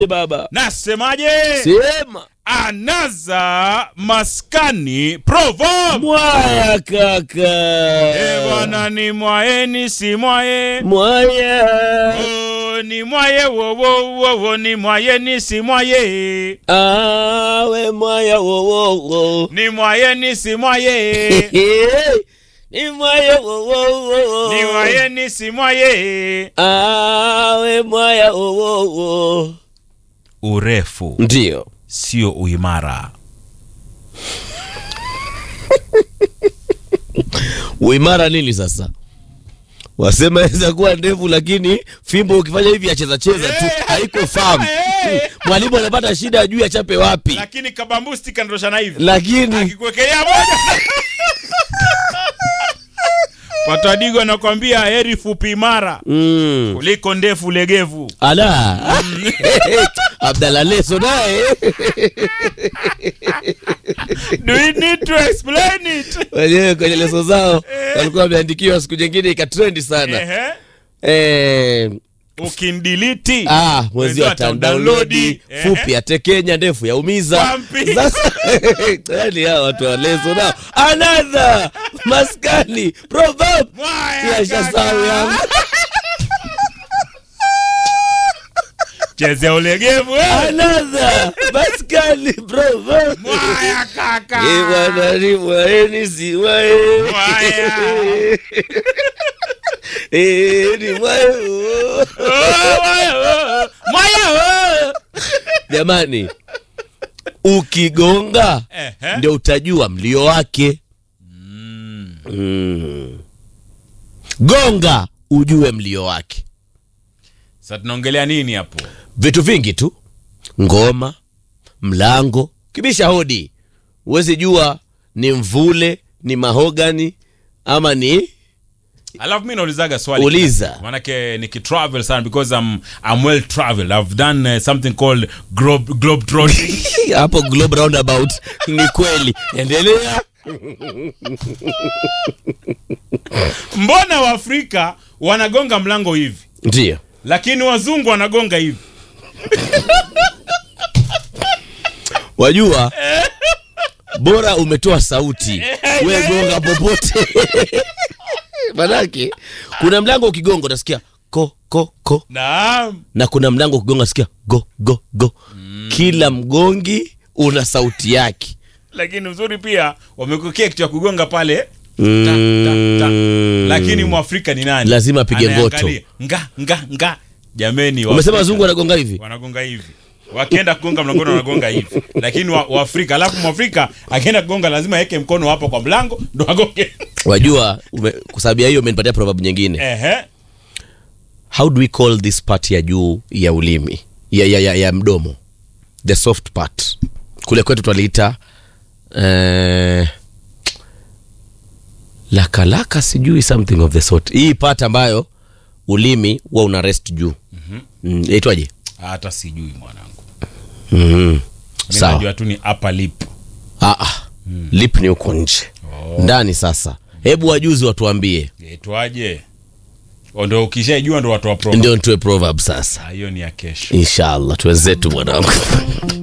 baba nasemaje sema anaza maskani proverb mwaya kaka e bwana ni mwaye si mwaye mwaya Oh, ni mwaye wowowowo ni mwaye ni si mwaye awe mwaya wowowo ni mwaye ni si mwaye ni mwaya wowowo ni mwaye ni si mwaye awe mwaya wowowo urefu ndio sio uimara uimara nini sasa wasema aweza kuwa ndefu lakini fimbo ukifanya hivi acheza cheza tu Eh, haiko famu eh. mwalimu anapata shida ajui achape wapi lakini kabambusti kandoshana hivi lakini akikuwekelea moja patadigo anakwambia heri fupi imara mm. kuliko ndefu legevu ala abdala leso naye do you need to explain it wenyewe kwenye leso zao walikuwa wameandikiwa siku nyingine ikatrendi sana Ehe. eh, ukindiliti ah, mwezi wa tandaunlodi Ehe. fupi atekenya ndefu yaumiza Wampi. sasa yani hawa watu wa leso nao anadha maskani proverb Mwaya yashasau kaka. yangu chezea ulegevu eh. anadha maskani proverb mwaya kaka Eh, bwana ni mwaeni si mwae Mwaya. Eh, ni mwae oh. Oh, mwaya, oh. mwaya oh. jamani ukigonga Ehe. ndio utajua mlio wake mm. gonga ujue mlio wake sasa tunaongelea nini hapo vitu vingi tu ngoma mlango kibisha hodi huwezi jua ni mvule ni mahogani ama ni alafu mi naulizaga swali Uliza. manake nikitravel sana because I'm, I'm well traveled i've done uh, something called globe, globe trotting hapo globe roundabout ni kweli endelea mbona waafrika wanagonga mlango hivi ndio lakini wazungu wanagonga hivi wajua bora umetoa sauti we gonga popote manake kuna mlango ukigonga utasikia ko ko ko naam na kuna mlango ukigonga sikia go go go kila mgongi una sauti yake lakini uzuri pia wamekuekea kitu ya kugonga pale Mm. ta, ta, ta. lakini mwafrika ni nani Lazima apige Anayeangalia, nga nga nga jameni umesema Waafrika wazungu wanagonga hivi wanagonga hivi wakienda kugonga mlangoni wanagonga hivi lakini wa- waafrika alafu mwafrika akienda kugonga lazima aweke mkono hapo kwa mlango ndo agonge wajua ume- kwa sababu ya hiyo umenipatia proverb nyingine Ehe. how do we call this part ya juu ya ulimi ya, ya, ya, ya mdomo the soft part kule kwetu twaliita eh, lakalaka sijui something of the sort hii part ambayo ulimi huwa una rest juu mm, yaitwaje hata sijui mwanangu mm. Mi sawa najua tu ni upper lip ah, ah. lip ni huko nje ndani sasa hebu wajuzi watuambie itwaje ndo ukishaijua ndo watu wa pro ndio ntoe proverb sasa hiyo ni ya kesho inshallah tuwenzetu mwanangu